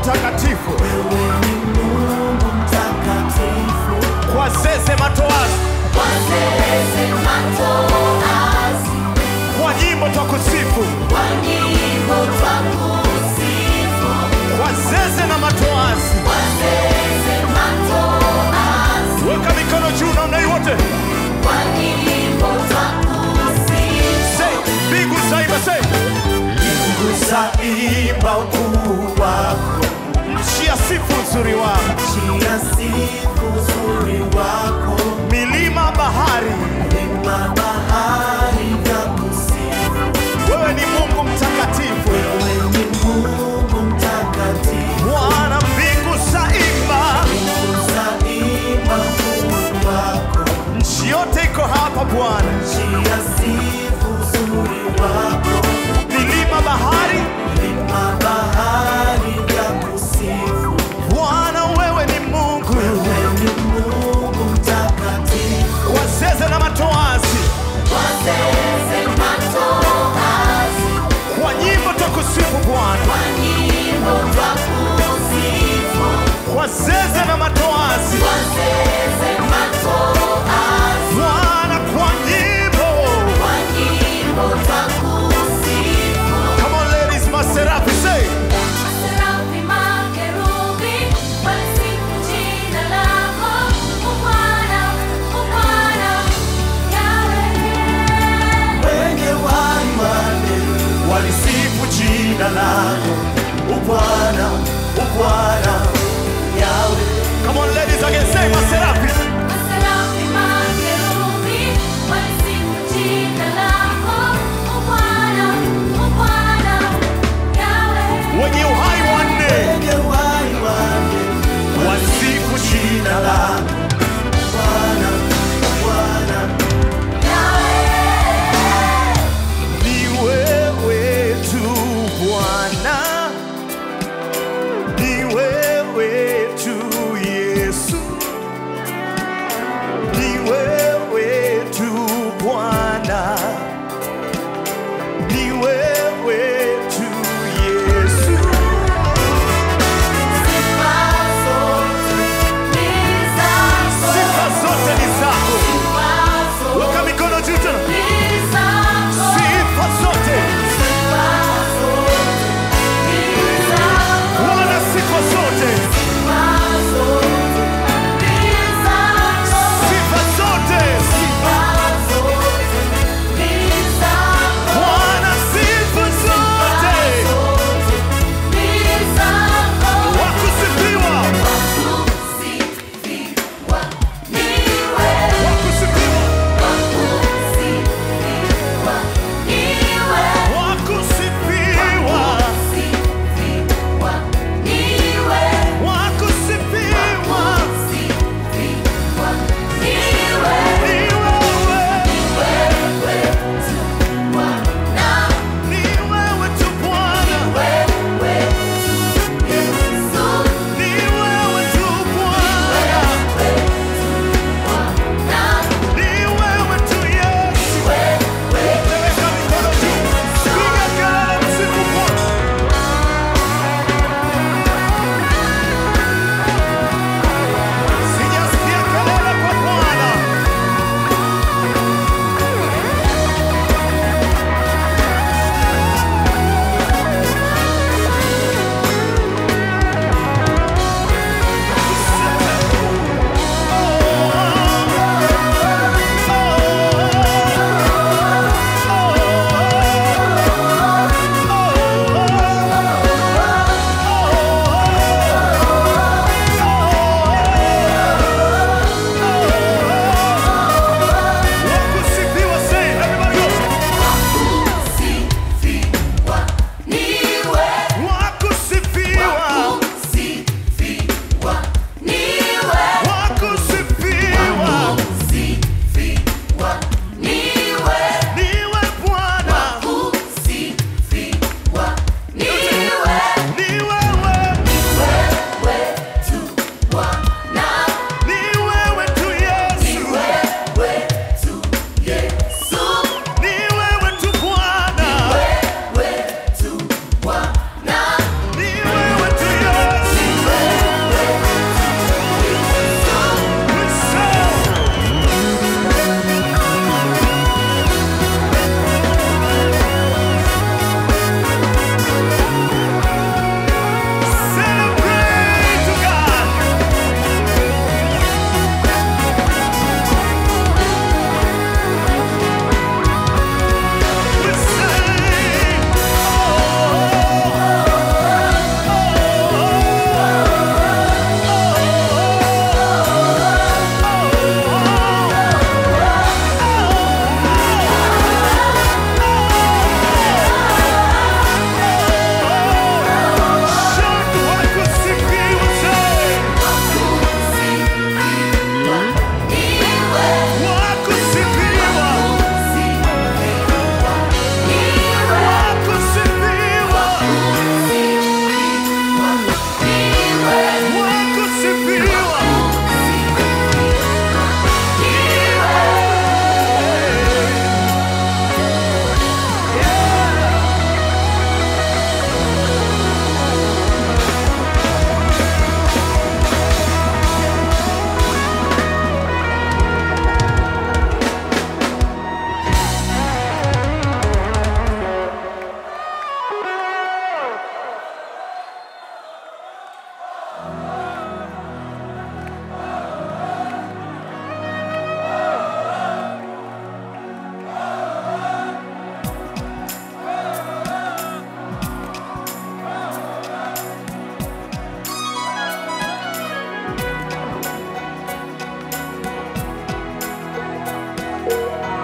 mtakatifu, wewe ni Mungu mtakatifu, kwa zeze matoazi, wazeze matoazi, kwa nyimbo twakusifu, kwa nyimbo twakusifu, kwa zeze na matoazi. wazeze matoazi, Weka mikono juu namna hii wote, kwa nyimbo twakusifu. say mbingu zaimba, say Mbingu zaimba ukuu wako, nchi ya sifu uzuri wako, nchi yasifu uzuri wako, milima bahari, milima bahari vyakusifu. wewe ni Mungu mtakatifu, Wewe ni Mungu mtakatifu, Bwana. Mbingu zaimba, mbingu zaimba ukuu wako, nchi yote iko hapa Bwana, nchi yasifu uzuri wako, milima bahari, milima bahari vyakusifu. Bwana wewe ni Mungu, Wewe ni Mungu mtakatifu, wazeze na matoazi, wazeze matoazi, kwa nyimbo twakusifu Bwana, kwa nyimbo twakusifu, kwa zeze na matoazi, wazeze matoazi, Bwana, kwa nyimbo Bwana.